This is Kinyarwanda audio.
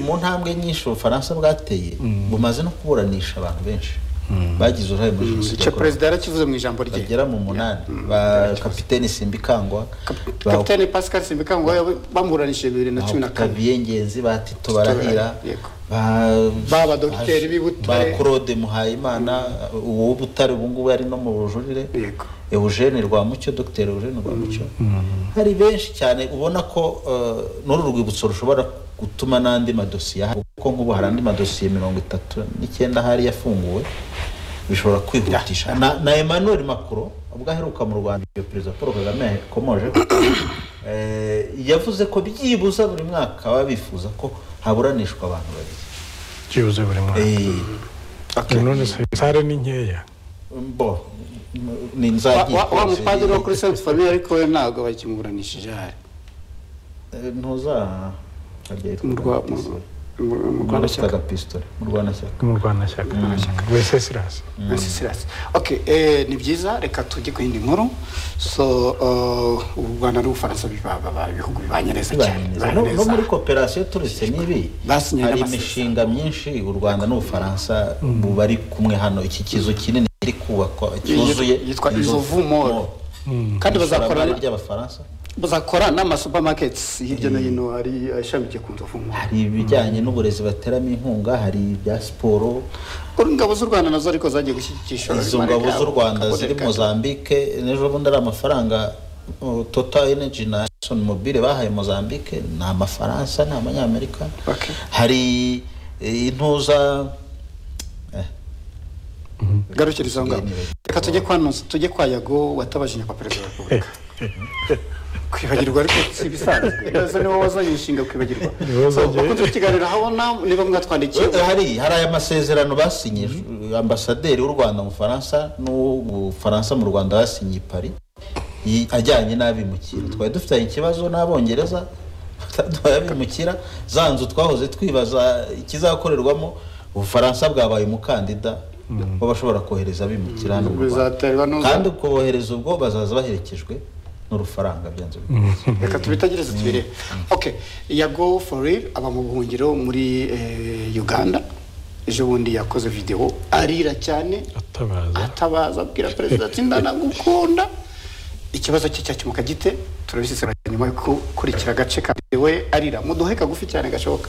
mu ntambwe nyinshi ubufaransa bwateye bumaze no kuburanisha abantu benshi bagize uruhare muri jenoside icyo yakorewe perezida yarakivuze mu ijambo rye bagera mu munani ba kapiteni simbikangwa kapitani pascal simbikangwa bamuburanishije bibiri na cumi na kane kabiye ngenzi ba tito barahira Yego. ba- Ba badogiteri b'i Butare. ba claude muhayimana uwo butare ubu ngubu ari no mu bujurire Yego. eugene rwamucyo dogiteri eugene rwamucyo hari benshi cyane ubona ko eh, n'uru rwibutso rushobora gutuma n'andi madosiye ahari kuko nk'ubu hari andi madosiye mirongo itatu n'icyenda ahari yafunguwe bishobora kwihutisha na, na emmanuel macron ubwo aheruka mu rwanda iyo perezida paul kagame yakomoje eh, yavuze ko byibuza buri mwaka baba bifuza ko haburanishwa abantu babiri byibuze buri mwaka Eh, none se sare ni nkeya bo ni Wa- nzagiye wa- wa rwose, mupadiri wo kuri sainte famille ariko we ntabwo bakimuburanishije ahari eh, ntuza harya mu yitwaga Rwa- mu- pisitore. mu- mu Rwanda Yitwaga pisitore mu rwanashyaka mu rwanashyaka wese sirasi Sirasi. Okay, eh, ni byiza reka tujye ku yindi nkuru so eh, u Rwanda n'Ubufaransa biba- baba ibihugu bibanye neza cyane Bibanezeza. bibanye No- no neza. muri kooperasiyo turetse n'ibi Basinye hari n'amasezerano. imishinga myinshi u rwanda n'ubufaransa mu bari kumwe hano iki kizu kinini kiri kubakwa cyuzuye yitwa Inzovu Mall. kandi kandi bazakorana bazakorana ry'abafaransa bazakora n'amasupamaketi hirya no hino ari ashamikiye ku nzovu nkuru hari ibijyanye n'uburezi bateramo inkunga hari ibya siporo Uru ingabo z'u rwanda nazo ariko zagiye gushyigikisha izo ngabo z'u rwanda ziri mozambique n'ejo bundi ari amafaranga uh, total energy na Exxon mobile bahaye mozambique ni amafaransa ni abanyamerika Okay. hari eh, intuza eh, garukira izo ngabo reka tujye kwa Nonso, tujye kwa yago watabaje nyakwa perezida wa repubulika kwibagirwa ariko si ibisanzwe Nonso niwe wazanye inshinga yo kwibagirwa Niwe wazanye. ukunze kukiganira habona niba mwatwandikiye Eh, hari hari aya masezerano basinye ambasaderi w'u rwanda mu bufaransa n'ubufaransa mu rwanda basinye i paris yi- ajyanye n'abimukira twari dufitanye ikibazo n'abongereza abimukira za nzu twahoze twibaza ikizakorerwamo ubufaransa bwabaye umukandida w'abashobora kohereza abimukira hano mu Rwanda. bizaterwa n'uza- kandi ubwo bohereza ubwo bazaza baherekejwe n'urufaranga byanze bikunze reka tubitagereze tubirebe okay yago for real aba mu buhungiro muri eh, uganda ejo bundi yakoze videwo arira cyane atabaza atabaza abwira perezida ati ndanagukunda ikibazo cye cyakemuka gite turabisesengura nyuma yo gukurikira agace ka videwo ye arira muduhe kagufi cyane gashoboka